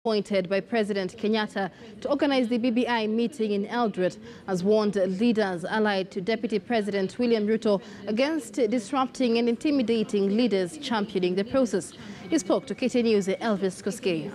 appointed by President Kenyatta to organize the BBI meeting in Eldoret has warned leaders allied to Deputy President William Ruto against disrupting and intimidating leaders championing the process. He spoke to KTN News Elvis Koskei.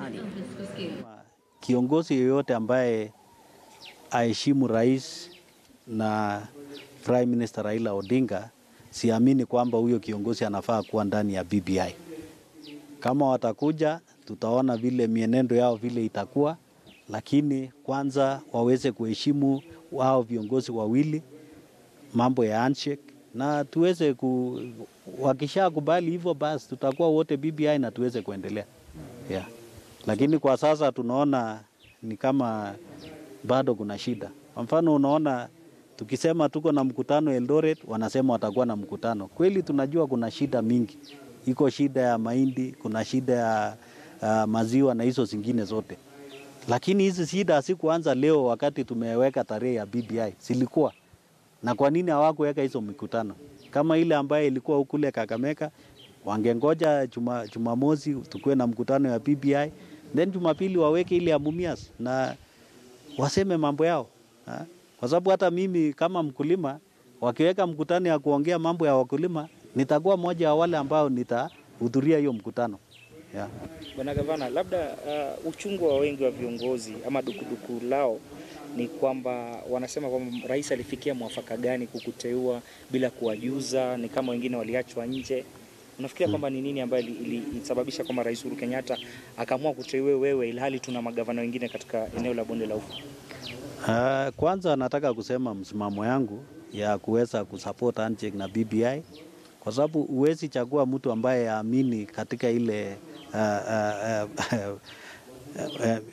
Kiongozi yoyote ambaye aheshimu rais na Prime Minister Raila Odinga, siamini kwamba huyo kiongozi anafaa kuwa ndani ya BBI. Kama watakuja tutaona vile mienendo yao vile itakuwa, lakini kwanza waweze kuheshimu wao viongozi wawili, mambo ya handshake na tuweze ku, wakisha kubali hivyo basi tutakuwa wote BBI na tuweze kuendelea yeah. Lakini kwa sasa tunaona ni kama bado kuna shida. Kwa mfano unaona tukisema tuko na mkutano Eldoret, wanasema watakuwa na mkutano. Kweli tunajua kuna shida mingi, iko shida ya mahindi, kuna shida ya uh, maziwa na hizo zingine zote, lakini hizi shida hazikuanza leo wakati tumeweka tarehe ya BBI, zilikuwa na kwa nini hawakuweka hizo mikutano kama ile ambayo ilikuwa kule Kakamega? Wangengoja juma, Jumamosi tukuwe na mkutano ya BBI, then Jumapili waweke ile ya Mumias na waseme mambo yao ha? Kwa sababu hata mimi kama mkulima wakiweka mkutano ya kuongea mambo ya wakulima, nitakuwa moja wa wale ambao nitahudhuria hiyo mkutano yeah. Bwana Gavana, labda uh, uchungu wa wengi wa viongozi ama dukuduku lao ni kwamba wanasema kwamba rais alifikia mwafaka gani kukuteua bila kuwajuza, ni kama wengine waliachwa nje. Unafikiria kwamba ni nini ambayo ilisababisha kwamba Rais Uhuru Kenyatta akaamua kuteue wewe ilhali tuna magavana wengine katika eneo la bonde la Ufa? Uh, kwanza nataka kusema msimamo yangu ya kuweza kusupport handshake na BBI kwa sababu huwezi chagua mtu ambaye aamini katika ile uh, uh, uh, uh, uh,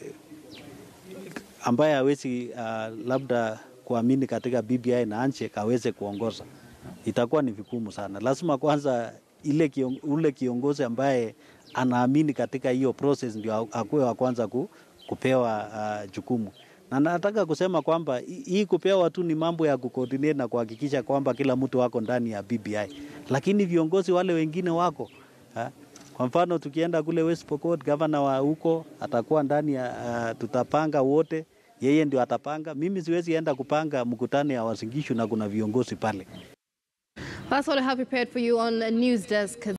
ambaye hawezi uh, labda kuamini katika BBI na handshake aweze kuongoza, itakuwa ni vigumu sana. Lazima kwanza ile kion, ule kiongozi ambaye anaamini katika hiyo process ndio akuwe wa kwanza ku, kupewa uh, jukumu na nataka kusema kwamba hii kupewa tu ni mambo ya kucoordinate na kuhakikisha kwamba kila mtu wako ndani ya BBI, lakini viongozi wale wengine wako ha? Kwa mfano tukienda kule West Pokot, gavana wa huko atakuwa ndani ya uh, tutapanga wote, yeye ndio atapanga. Mimi siwezi enda kupanga mkutano ya Wasingishu na kuna viongozi pale. That's all I have prepared for you on News Desk.